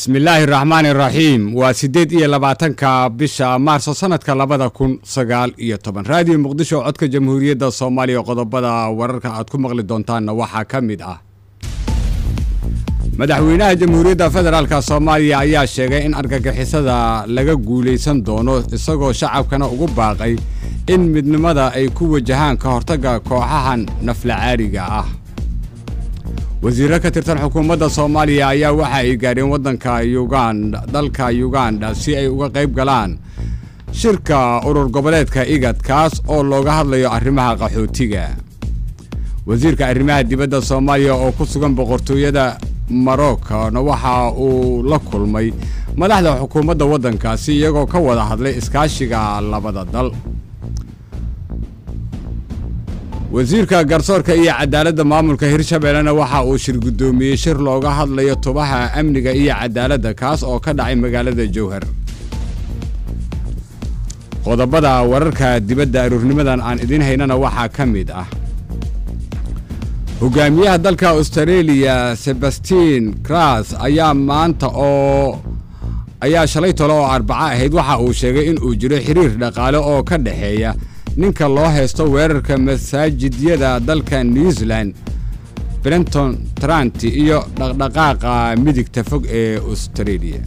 bismillaahi raxmaani raxiim waa siddeed iyo labaatanka bisha maarso sanadka labada kun sagaal iyo toban raadiyo muqdisho codka jamhuuriyadda soomaaliya qodobada wararka aad ku maqli doontaanna waxaa ka mid ah madaxweynaha jamhuuriyadda federaalk soomaaliya ayaa sheegay in argagixisada laga guulaysan doono isagoo shacabkana ugu baaqay in midnimada ay ku wajahaan ka hortagga kooxahan naflacaariga ah wasiirro ka tirsan xukuumadda soomaaliya ayaa waxa ay gaadheen waddanka uganda dalka uganda si ay uga qayb galaan shirka urur goboleedka igad kaas oo looga hadlayo arrimaha qaxootiga wasiirka arrimaha dibadda soomaaliya oo ku sugan boqortooyada marokona waxa uu la kulmay madaxda xukuumadda waddankaasi iyagoo ka wada hadlay iskaashiga labada dal wasiirka garsoorka iyo cadaaladda maamulka hirshabeellena waxa uu shir guddoomiyey shir looga hadlayo tubaha amniga iyo cadaaladda kaas oo ka dhacay magaalada jowhar qodobada wararka dibadda aruurnimadan aan idiin haynana waxaa ka mid ah hogaamiyaha dalka austareeliya sebastiin kras ayaa maanta oo ayaa shalay tole oo arbaco ahayd waxa uu sheegay in uu jiro xiriir dhaqaale oo ka dhexeeya ninka loo haysto weerarka masaajidyada dalka new zealand brenton tranti iyo dhaqdhaqaaqa midigta fog ee austareeliya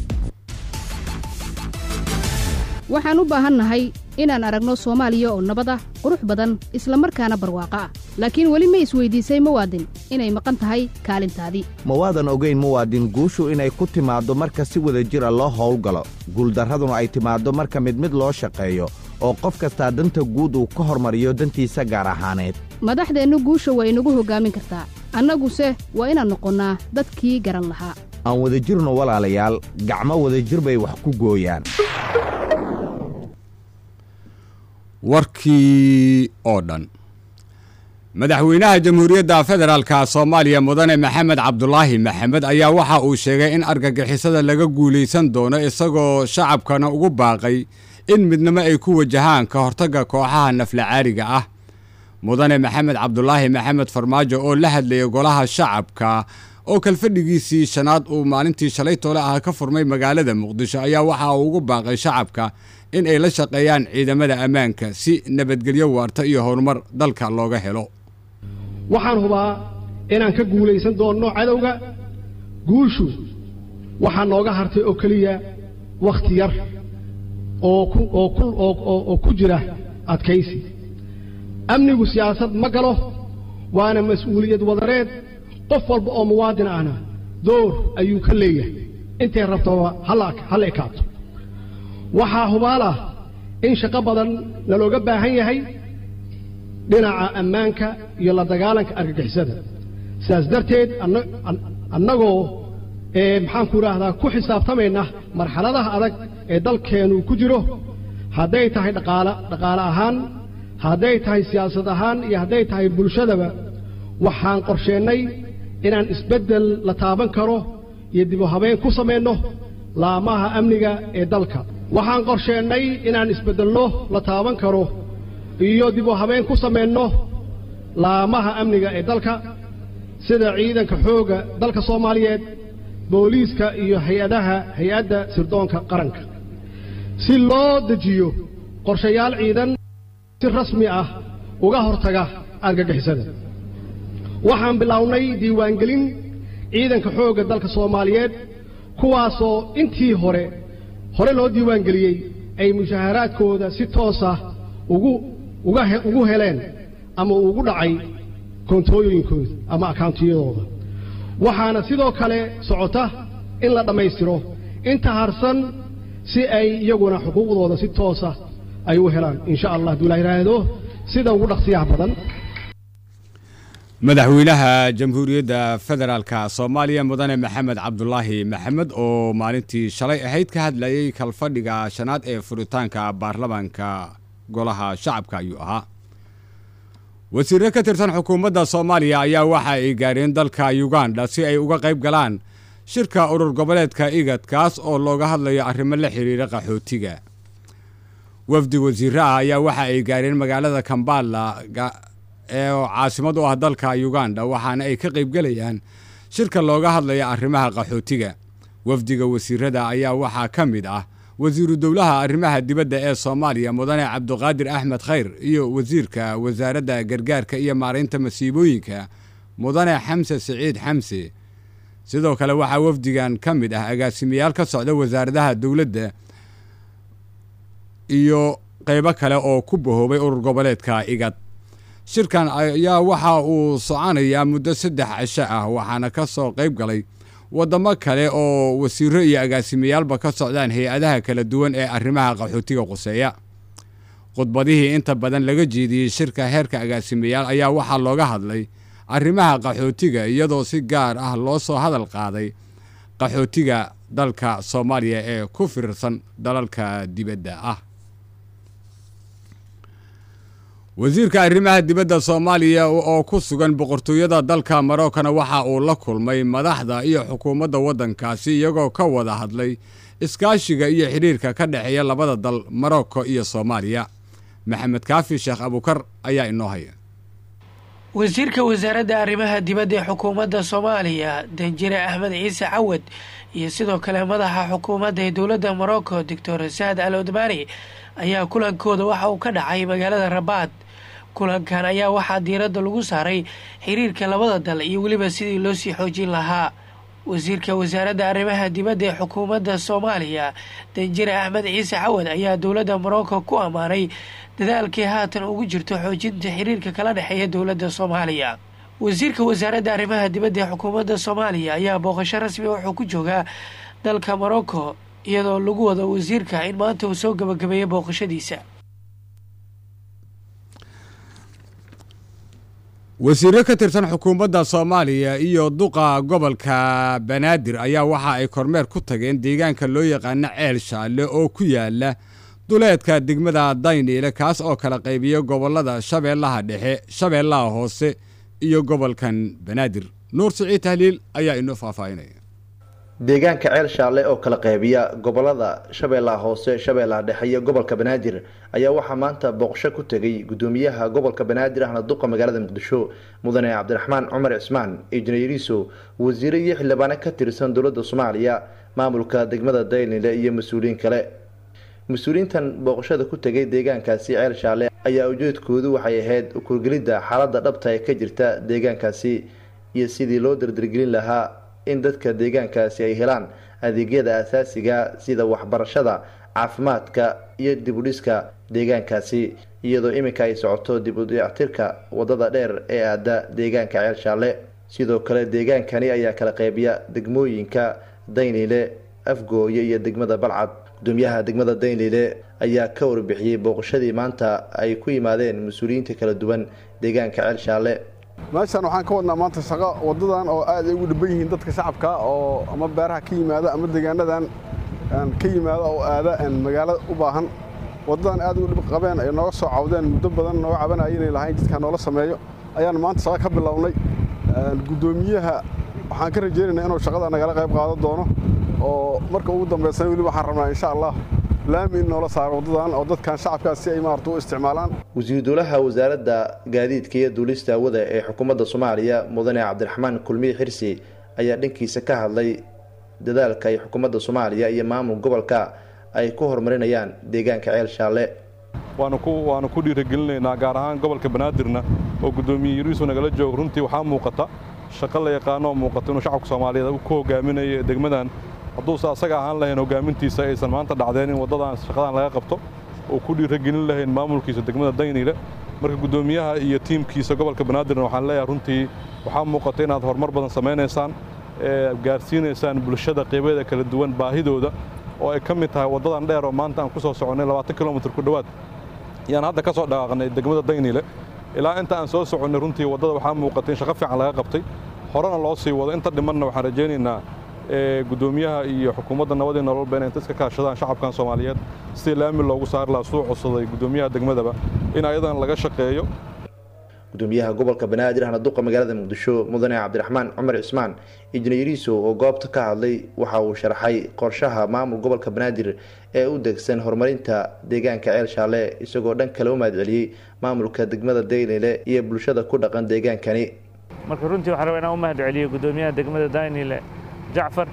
waxaan u baahannahay inaan aragno soomaaliya oo nabad ah qurux badan isla markaana barwaaqo ah laakiin weli ma isweydiisay muwaadin inay maqan tahay kaalintaadii ma waadan ogayn muwaadin guushu inay ku timaaddo marka si wada jir a loo howlgalo guuldarraduna ay timaaddo marka mid mid loo shaqeeyo oo qof kastaa danta guud uu ka hormariyo dantiisa gaar ahaaneed madaxdeennu guusha waa inagu hoggaamin kartaa annaguse waa inaan noqonnaa dadkii garan lahaa aan wadajirno walaalayaal gacmo wadajir bay wax ku gooyaan warkii oo dhan madaxweynaha jamhuuriyadda federaalka soomaaliya mudane maxamed cabdulaahi maxamed ayaa waxa uu sheegay in argagixisada laga guulaysan doono isagoo shacabkana ugu baaqay in midnimo ay ku wajahaan ka hortagga kooxaha naflacaariga ah mudane maxamed cabdulaahi maxamed farmaajo oo la hadlayay golaha shacabka oo kalfadhigiisii shanaad uu maalintii shalay toole ah ka furmay magaalada muqdisho ayaa waxa uu ugu baaqay shacabka in ay la shaqeeyaan ciidamada ammaanka si nabadgelyo waarta iyo horumar dalka looga helo waxaan hubaa inaan ka guulaysan doonno cadowga guushu waxaa nooga hartay oo keliya wakhti yar oo ku jira adkaysi amnigu siyaasad ma galo waana mas-uuliyad wadareed qof walba oo muwaadin ahna door ayuu ka leeyahay intay rabtaba halla ekaato waxaa hubaal ah in shaqo badan nalooga baahan yahay dhinaca ammaanka iyo la dagaalanka argagixisada sidaas darteed annagoo maxaanku idhaahdaa ku xisaabtamayna marxaladaha adag ee dalkeennu ku jiro hadday tahay dhaqaala dhaqaale ahaan hadday tahay siyaasad ahaan iyo hadday tahay bulshadaba waxaan qorsheennay inaan isbeddel la taaban karo iyo dibu habeen ku samayno laamaha amniga ee dalka waxaan qorsheennay inaan isbeddelno la taaban karo iyo dibu habeen ku samayno laamaha amniga ee dalka sida ciidanka xoogga dalka soomaaliyeed booliiska iyo hay-adaha hay-adda sirdoonka qaranka si loo dejiyo qorshayaal ciidan si rasmi ah uga hortaga argagixisada waxaan bilownay diiwaangelin ciidanka xoogga dalka soomaaliyeed kuwaasoo intii hore hore loo diiwaangeliyey ay mushaaharaadkooda si toosa ugu ugu heleen ama ugu dhacay koontooyinkooda ama akauntiyadooda waxaana sidoo kale socota in la dhammaystiro inta harsan si ay iyaguna xuquuqdooda si toosa ay u helaan insha allah hadduu la yidhaahdo sida ugu dhaqsiyaha badan madaxweynaha jamhuuriyadda federaalka soomaaliya mudane maxamed cabdulaahi maxamed oo maalintii shalay ahayd ka hadlayay kalfadhiga shanaad ee furitaanka baarlamaanka golaha shacabka ayuu ahaa wasiirro ka tirsan xukuumadda soomaaliya ayaa waxa ay gaadheen dalka uganda si ay uga qayb galaan shirka urur goboleedka igad kaas oo looga hadlayo arrimo la xiriira qaxootiga wafdi wasiirro ah ayaa waxa ay gaadheen magaalada kambala ee caasimad u ah dalka uganda waxaana ay ka qaybgelayaan shirka looga hadlaya arrimaha qaxootiga wafdiga wasiirada ayaa waxaa ka mid ah wasiiru dowlaha arrimaha dibadda ee soomaaliya mudane cabduqaadir axmed khayr iyo wasiirka wasaaradda gargaarka iyo maaraynta masiibooyinka mudane xamse siciid xamse sidoo kale waxaa wafdigan ka mid ah agaasimayaal ka socda wasaaradaha dowladda iyo qaybo kale oo ku bahoobay urur goboleedka igad shirkan ayaa waxa uu soconayaa muddo saddex cisho ah waxaana ka soo qayb galay waddamo kale oo wasiiro iyo agaasimiyaalba ka socdaan hay-adaha kala duwan ee arrimaha qaxootiga quseeya khudbadihii inta badan laga jeediyey shirka heerka agaasimayaal ayaa waxaa looga hadlay arrimaha qaxootiga iyadoo si gaar ah loo soo hadal qaaday qaxootiga dalka soomaaliya ee ku firirsan dalalka dibadda ah wasiirka arrimaha dibadda soomaaliya oo ku sugan boqortooyada dalka marookana waxa uu la kulmay madaxda iyo xukuumadda waddankaasi iyagoo ka wada hadlay iskaashiga iyo xidhiirka ka dhexeeya labada dal marocco iyo soomaaliya maxamed kaafi sheekh abukar ayaa inoo haya wasiirka wasaaradda arrimaha dibadda ee xukuumadda soomaaliya danjire axmed ciise cawad iyo sidoo kale madaxa xukuumadda ee dowladda morocco doctor saad al odmani ayaa kulankooda waxa uu ka dhacay magaalada rabaad kulankan ayaa waxaa diiradda lagu saaray xiriirka labada dal iyo weliba sidii loo sii xoojin lahaa wasiirka wasaaradda arrimaha dibadda ee xukuumadda soomaaliya danjire axmed ciise cawad ayaa dowladda morocco ku ammaanay dadaalkii haatan ugu jirto xoojinta xiriirka kala dhexeeya dowladda soomaaliya wasiirka wasaaradda arrimaha dibadda ee xukuumadda soomaaliya ayaa booqasho rasmi wuxuu ku joogaa dalka morocco iyadoo lagu wado wasiirka in maanta uu soo gabagabeeyo booqashadiisa wasiiro ka tirsan xukuumadda soomaaliya iyo duqa gobolka banaadir ayaa waxa ay kormeer ku tageen deegaanka loo yaqaano ceel shaalle oo ku yaala duleedka degmada dayniile kaas oo kala qaybiya gobolada shabeellaha dhexe shabeellaha hoose iyo gobolkan banaadir nuur siciid tahliil ayaa inoo faahfaahinaya deegaanka ceel shaalle oo kala qaybiya gobolada shabeellaha hoose shabeellaha dhexe iyo gobolka banaadir ayaa waxaa maanta booqsho ku tegay gudoomiyaha gobolka banaadir ahna duqa magaalada muqdisho mudane cabdiraxmaan cumar cismaan injineeriso wasiire iyo xildhibaano ka tirsan dowladda soomaaliya maamulka degmada daylnile iyo mas-uuliyiin kale mas-uuliyiintan booqashada ku tegay deegaankaasi ceel shaalle ayaa ujeedkoodu waxay ahayd ukurgelidda xaaladda dhabta ee ka jirta deegaankaasi iyo sidii loo dardargelin lahaa in dadka deegaankaasi ay helaan adeegyada asaasiga sida waxbarashada caafimaadka iyo dibudhiska deegaankaasi iyadoo iminka ay socoto dib u dayactirka wadada dheer ee aada deegaanka ceel shaalle sidoo kale deegaankani ayaa kala qaybiya degmooyinka daynile afgooye iyo degmada balcad gudoomiyaha degmada daynile ayaa ka warbixiyey booqashadii maanta ay ku yimaadeen mas-uuliyiinta kala duwan deegaanka ceel shaalle meeshaan waxaan ka wadnaa maanta shaqo waddadan oo aad ay ugu dhiban yihiin dadka shacabka oo ama beeraha ka yimaada ama deegaanadan ka yimaada oo aada magaalo u baahan waddadan aad ugu dhib qabeen ay nooga soo cawdeen muddo badan nooga cabanaya inay lahayn jidkaa noola sameeyo ayaan maanta shaqo ka bilownay guddoomiyaha waxaan ka rajaynaynaa inuu shaqada nagala qayb qaadan doono oo marka ugu dambaysana weli waxaan rabnaa insha allah laami in noola saaro waddadan oo dadkan shacabkaas si ay maarata u isticmaalaan wasiiru dowlaha wasaaradda gaadiidka iyo duulista hawada ee xukuumadda soomaaliya mudane cabdiraxmaan kulmiye xirsi ayaa dhankiisa ka hadlay dadaalka ay xukuumadda soomaaliya iyo maamul gobolka ay ku horumarinayaan deegaanka ceel shaalle waanu ku waanu ku dhiiragelinaynaa gaar ahaan gobolka banaadirna oo guddoomiye yariisu nagala joogo runtii waxaa muuqata shaqo la yaqaano oo muuqata inuu shacabka soomaaliyeed ku hogaaminayo degmadan hadduuse asaga ahaan lahayn hogaamintiisa aysan maanta dhacdeen in waddadan shaqadan laga qabto oo ku dhiiragelin lahayn maamulkiisa degmada dayniile marka guddoomiyaha iyo tiimkiisa gobolka banaadirna waxaan leeyahay runtii waxaa muuqata inaad horumar badan samaynaysaan ee gaarsiinaysaan bulshada qeybeeda kala duwan baahidooda oo ay ka mid tahay waddadan dheer oo maanta aan ku soo soconnay labaatan kilomitir ku dhowaad yaan hadda ka soo dhaqaaqnay degmada dayniile ilaa inta aan soo soconnay runtii waddada waxaa muuqata in shaqo fiican laga qabtay horena loo sii wado inta dhimanna waxaan rajaynaynaa guddoomiyaha iyo xukuumadda nabadii nololba inay inta iska kaashadaan shacabkan soomaaliyeed sidii laami loogu saari lahaa suu codsaday guddoomiyaha degmadaba in ayadan laga shaqeeyo gudoomiyaha gobolka banaadir ahna duqa magaalada muqdisho mudane cabdiraxmaan cumar cismaan injineeriso oo goobta ka hadlay waxa uu sharxay qorshaha maamul gobolka banaadir ee u degsan horumarinta deegaanka ceel shaalle isagoo dhan kale u mahadceliyey maamulka degmada daynile iyo bulshada ku dhaqan deegaankani marka runtii waxaan rabaa inaan u mahad celiyo guddoomiyaha degmada daynile jacfar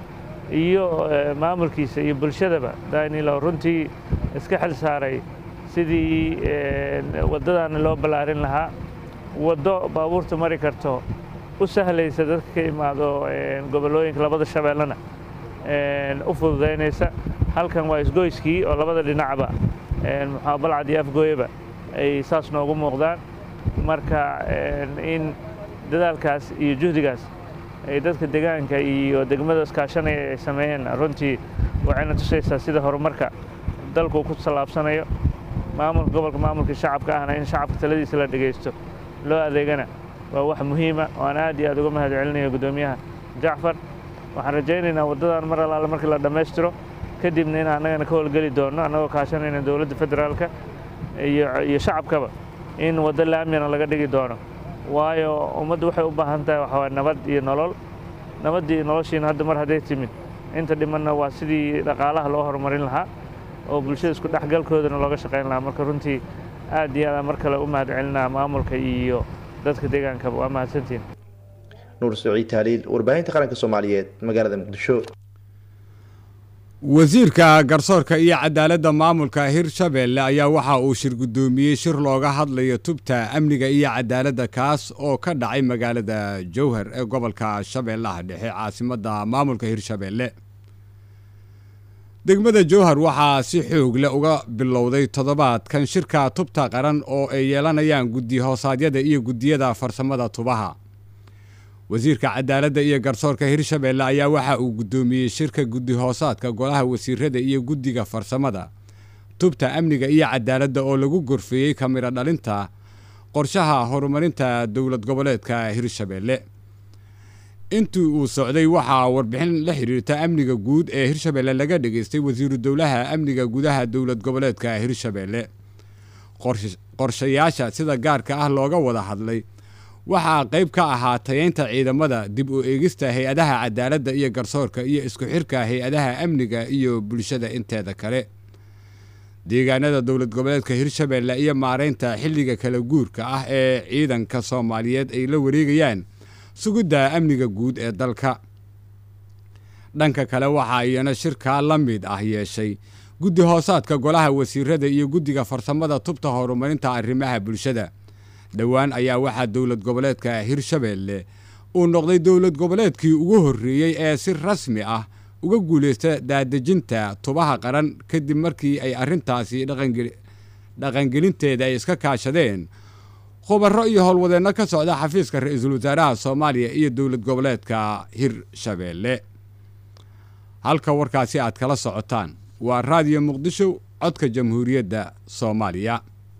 iyo maamulkiisa iyo bulshadaba danilo runtii iska xil saaray sidii waddadaana loo ballaarin lahaa waddo baabuurta mari karto u sahlaysa dadka ka imaado gobollooyinka labada shabeellena u fududaynaysa halkan waa isgoyskii oo labada dhinacba muxua balcad iyo afgooyaba ay saas noogu muuqdaan marka in dadaalkaas iyo juhdigaas ay dadka degaanka iyo degmada iskaashanaya ay sameeyeen runtii waxayna tusaysaa sida horumarka dalku ku tallaabsanayo maamulka gobolka maamulka shacabka ahna in shacabka taladiisa la dhegaysto loo adeegana waa wax muhiima oo aan aad iyo aad uga mahad celinayo guddoomiyaha jacfar waxaan rajaynaynaa waddadan mar allaale markii la dhammaystiro kadibna in annagana ka howlgeli doonno annagoo kaashanayna dowladda federaalka iyo shacabkaba in waddo laamiyana laga dhigi doono waayo ummaddu waxay u baahan tahay waxaa waay nabad iyo nolol nabaddii iyo noloshiina hadda mar hadday timid inta dhimanna waa sidii dhaqaalaha loo horumarin lahaa oo bulshada isku dhexgalkoodana looga shaqayn lahaa marka runtii aad iyo aadaan mar kale u mahad celinaa maamulka iyo dadka deegaankaba waa mahadsantiin nuur saciid taaliil warbaahinta qaranka soomaaliyeed magaalada muqdisho wasiirka garsoorka iyo cadaaladda maamulka hirshabeelle ayaa waxa uu shir guddoomiyey shir looga hadlayo tubta amniga iyo cadaaladda kaas oo ka dhacay magaalada jowhar ee gobolka shabeellaha dhexe caasimadda maamulka hirshabeelle degmada jowhar waxaa si xoog leh uga bilowday toddobaadkan shirka tubta qaran oo ay yeelanayaan guddi hoosaadyada iyo guddiyada farsamada tubaha wasiirka cadaaladda iyo garsoorka hirshabeelle ayaa waxa uu guddoomiyey shirka guddi hoosaadka golaha wasiirada iyo guddiga farsamada tubta amniga iyo cadaaladda oo lagu gorfeeyey kamiro dhalinta qorshaha horumarinta dowlad goboleedka hirshabeelle intii uu socday waxaa warbixin la xidhiirta amniga guud ee hirshabeelle laga dhageystay wasiiru dowlaha amniga gudaha dowlad goboleedka hirshabeelle qorshayaasha sida gaarka ah looga wada hadlay waxaa qayb ka ahaa tayeynta ciidamada dib u eegista hay-adaha cadaaladda iyo garsoorka iyo isku xirka hay-adaha amniga iyo bulshada inteeda kale deegaanada dowlad goboleedka hirshabeelle iyo maareynta xilliga kala guurka ah ee ciidanka soomaaliyeed ay la wareegayaan sugidda amniga guud ee dalka dhanka kale waxaa iyana shirkaa la mid ah yeeshay guddi hoosaadka golaha wasiirada iyo guddiga farsamada tubta horumarinta arrimaha bulshada dhowaan ayaa waxaa dowlad goboleedka hirshabeelle uu noqday dowlad goboleedkii ugu horreeyey ee si rasmi ah uga guulaysta daadejinta tubaha qaran kadib markii ay arrintaasi dhaqangelinteeda ay iska kaashadeen khubaro iyo howlwadeenno ka socda xafiiska ra-iisul wasaaraha soomaaliya iyo dowlad goboleedka hirshabeelle halka warkaasi aad kala socotaan waa raadiyo muqdisho codka jamhuuriyadda soomaaliya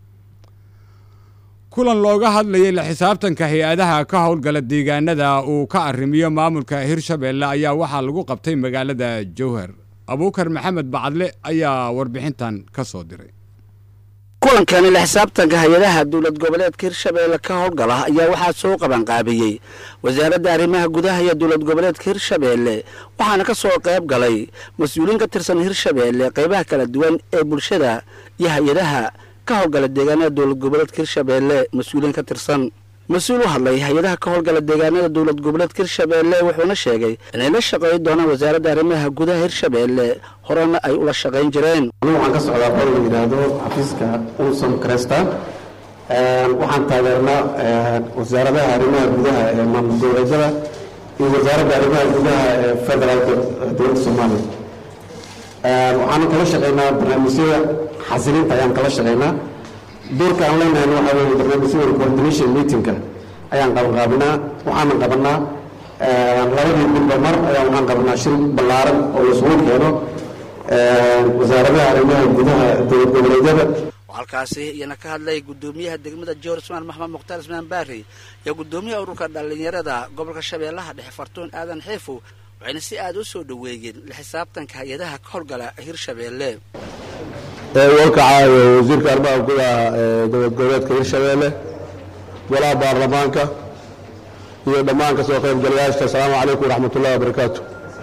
kulan looga hadlayay la xisaabtanka hay-adaha ka howlgala deegaanada uu ka arrimiyo maamulka hirshabeelle ayaa waxaa lagu qabtay magaalada jowhar abuukar maxamed bacadle ayaa warbixintan ka soo diray kulankani la xisaabtanka hay-adaha dowlad goboleedka hirshabeelle ka howlgala ayaa waxaa soo qabanqaabiyey wasaaradda arrimaha gudaha iyo dowlad goboleedka hirshabeelle waxaana ka soo qayb galay mas-uuliyiin ka tirsan hirshabeelle qaybaha kala duwan ee bulshada iyo hay-adaha ka howlgala deegaanada dowlad goboleedka hirshabeelle mas-uuliyiin ka tirsan mas-uul u hadlay hay-adaha ka howlgala deegaanada dowlad goboleedka hirshabeelle wuxuuna sheegay inay la shaqeey doonaan wasaaradda arrimaha gudaha hirshabeelle horena ay ula shaqayn jireen waxaan ka socdaa qol la yidhaahdo xafiiska unsom cresta waxaan taageernaa wasaaradaha arrimaha gudaha ee maamul goboleedyada iyo wasaaradda arrimaha gudaha ee federaalka dowladda soomaaliya waxaanu kala shaqaynaa barnaamijyada xasilinta ayaan kala shaqaynaa doorka aan leenahay waxaa weeye barnaamijyada coordination meetingka ayaan qabanqaabinaa waxaana qabanaa labadii bilba mar ayaa waxaan qabanaa shir ballaaran oo laisugu keeno wasaaradaha arrimaha gudaha dowlad goboleedyada halkaasi iyana ka hadlay guddoomiyaha degmada jowhar ismaan maxmed mukhtaar ismaan baari iyo guddoomiyaha ururka dhallinyarada gobolka shabeellaha dhexe fartuun aadan xiifo waxayna si aada u soo dhoweeyeen la xisaabtanka hay-adaha ka howlgala hirshabeelle warkacaayo wasiirka arrimaha gudaha ee dowlad goboleedka hirshabeelle golaha baarlamaanka iyo dhammaan ka soo qaybgalayaasha asalaamu calaykum waraxmatullahi wabarakaatu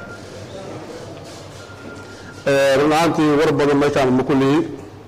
run ahaantii war badan meeshaan ma kullihi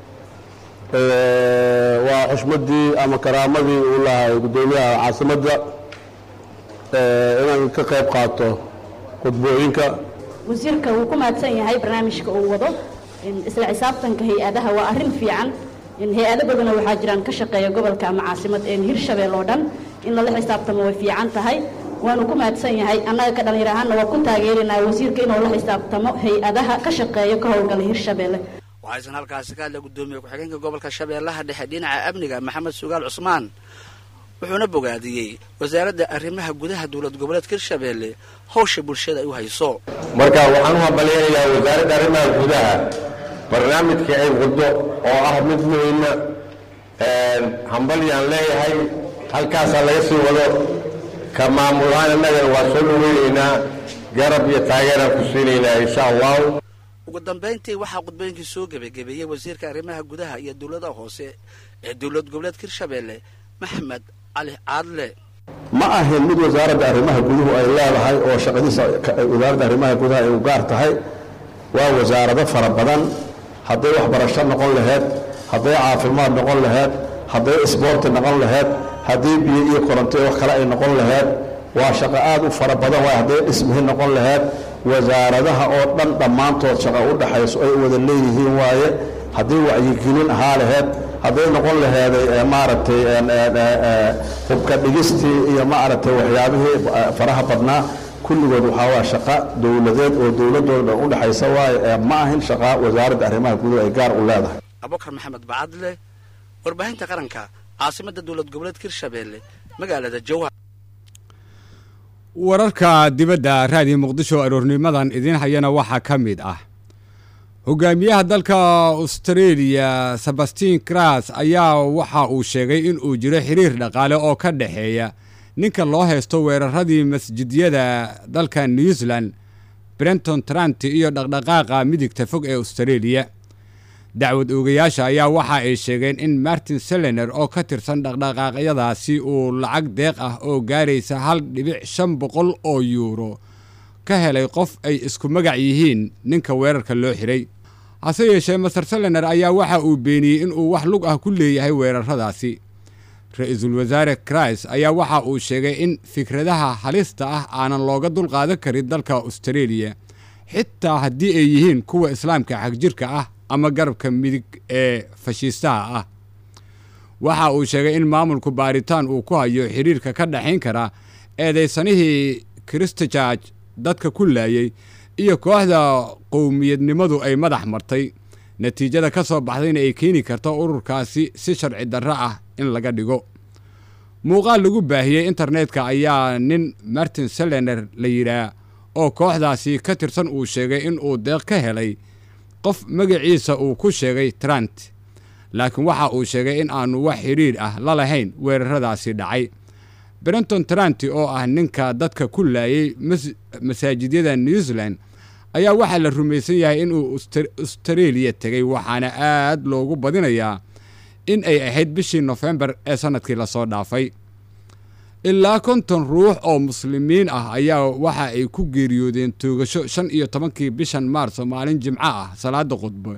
waa xushmaddii ama karaamadii uu lahay guddoomiyaha caasimadda inaan ka qayb qaato khudbooyinka wasiirka wuu ku mahadsan yahay barnaamijka uu wado isla xisaabtanka hay-adaha waa arrin fiican hay-ado badanoo waxaa jiraan ka shaqeeya gobolka ama caasimad hirshabeel oo dhan in lala xisaabtamo way fiican tahay waanu ku mahadsan yahay annaga ka dhallinyar ahaanna waa ku taageerinaa wasiirka inuu la xisaabtamo hay-adaha ka shaqeeya ka howlgala hirshabeelle waxaysan halkaasi ka hadlay guddoomiye ku-xigeenka gobolka shabeellaha dhexe dhinaca amniga maxamed sugaal cusmaan wuxuuna bogaadiyey wasaaradda arrimaha gudaha dowlad goboleedka hirshabeelle howsha bulshada ay u hayso marka waxaan u hambalyaynayaa wasaaradda arrimaha gudaha barnaamijka ay waddo oo ah mid muhiima hambalyaan leeyahay halkaasaa laga sii wado ka maamulahaan innagana waa soo dhaweynaynaa garab iyo taageeraan ku siinaynaa insha allahu ugu dambayntii waxaa khudbooyinkii soo gebagabeeyey wasiirka arrimaha gudaha iyo dowladaha hoose ee dowlad goboleedka hirshabeelle maxamed cali caadle ma ahin mid wasaaradda arrimaha guduhu ay leedahay oo shaqadiisa wasaaradda arrimaha gudaha ay u gaar tahay waa wasaarado fara badan hadday waxbarasho noqon laheyd hadday caafimaad noqon laheyd hadday isboorti noqon laheyd haddii biyo iyo koronto wax kale ay noqon laheyd waa shaqo aad u fara badan waay hadday dhismihi noqon laheyd wasaaradaha oo dhan dhammaantood shaqo u dhaxayso ay wada leeyihiin waaye haddii wacyigelin ahaa laheyd hadday noqon laheeday maaragtay hubka dhigistii iyo maaragtay waxyaabihii faraha badnaa kulligood waxaa waa shaqo dowladeed oo dowladooda dhan u dhexaysa waaye ma ahin shaqa wasaaradda arrimaha guduhu ay gaar u leedahay abubakar maxamed bacadle warbaahinta qaranka caasimadda dowlad goboleedka hirshabeelle magaalada jowhar wararka dibadda raadiyo muqdisho aroornimadan idiin hayana waxaa ka mid ah hogaamiyaha dalka austareeliya sebastiin kras ayaa waxa uu sheegay in uu jiro xiriir dhaqaale oo ka dhexeeya ninka loo haysto weeraradii masjidyada dalka new zealand brenton trant iyo dhaqdhaqaaqa midigta fog ee austareeliya dacwad oogayaasha ayaa waxa ay sheegeen in martin selener oo ka tirsan dhaqdhaqaaqyadaasi uu lacag deeq ah oo gaaraysa hal dhibic shan boqol oo yuuro ka helay qof ay isku magac yihiin ninka weerarka loo xiray hase yeeshee master selener ayaa waxa uu beeniyey inuu wax lug ah ku leeyahay weeraradaasi ra-iisul wasaare krais ayaa waxa uu sheegay in fikradaha halista ah aanan looga dulqaadan karin dalka austareeliya xitaa haddii ay yihiin kuwa islaamka xagjirka ah ama garabka midig ee fashiistaha ah waxa uu sheegay in maamulku baaritaan uu ku hayo xiriirka ka dhexayn kara eedaysanihii christchurch dadka ku laayay iyo kooxda qowmiyadnimadu ay madax martay natiijada ka soo baxdayna ay keeni karto ururkaasi si sharci darro ah in laga dhigo muuqaal lagu baahiyey internetka ayaa nin martin selener la yidhaah oo kooxdaasi ka tirsan uu sheegay in uu deeq ka helay qof magaciisa uu ku sheegay trant laakiin waxa uu sheegay in aanu wax xidhiir ah la lahayn weeraradaasi dhacay brenton tranti oo ah ninka dadka ku laayay masaajidyada new zealand ayaa waxaa la rumaysan yahay inuu austareeliya tegay waxaana aad loogu badinayaa in ay ahayd bishii nofembar ee sannadkii lasoo dhaafay ilaa konton ruux oo muslimiin ah ayaa waxa ay ku geeriyoodeen toogasho shan iyo tobankii bishan maarso maalin jimco ah salaada khudbo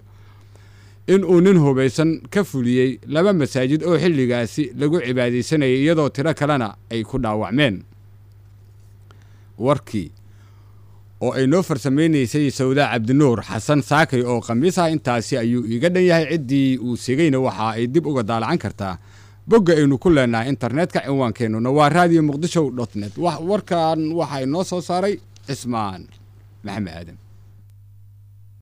inuu nin hubaysan ka fuliyey laba masaajid oo xilligaasi lagu cibaadaysanayay iyadoo tiro kalena ay ku dhaawacmeen warkii oo ay noo farsamaynaysay sawdaa cabdinuur xasan saakay oo khamiis ah intaasi ayuu iiga dhan yahay ciddii uu segayna waxa ay dib uga daalacan kartaa bogga aynu ku leenahay internetka cinwaankeenuna waa radio muqdisho dot net warkan waxaa inoo soo saaray cismaan maxamed aadan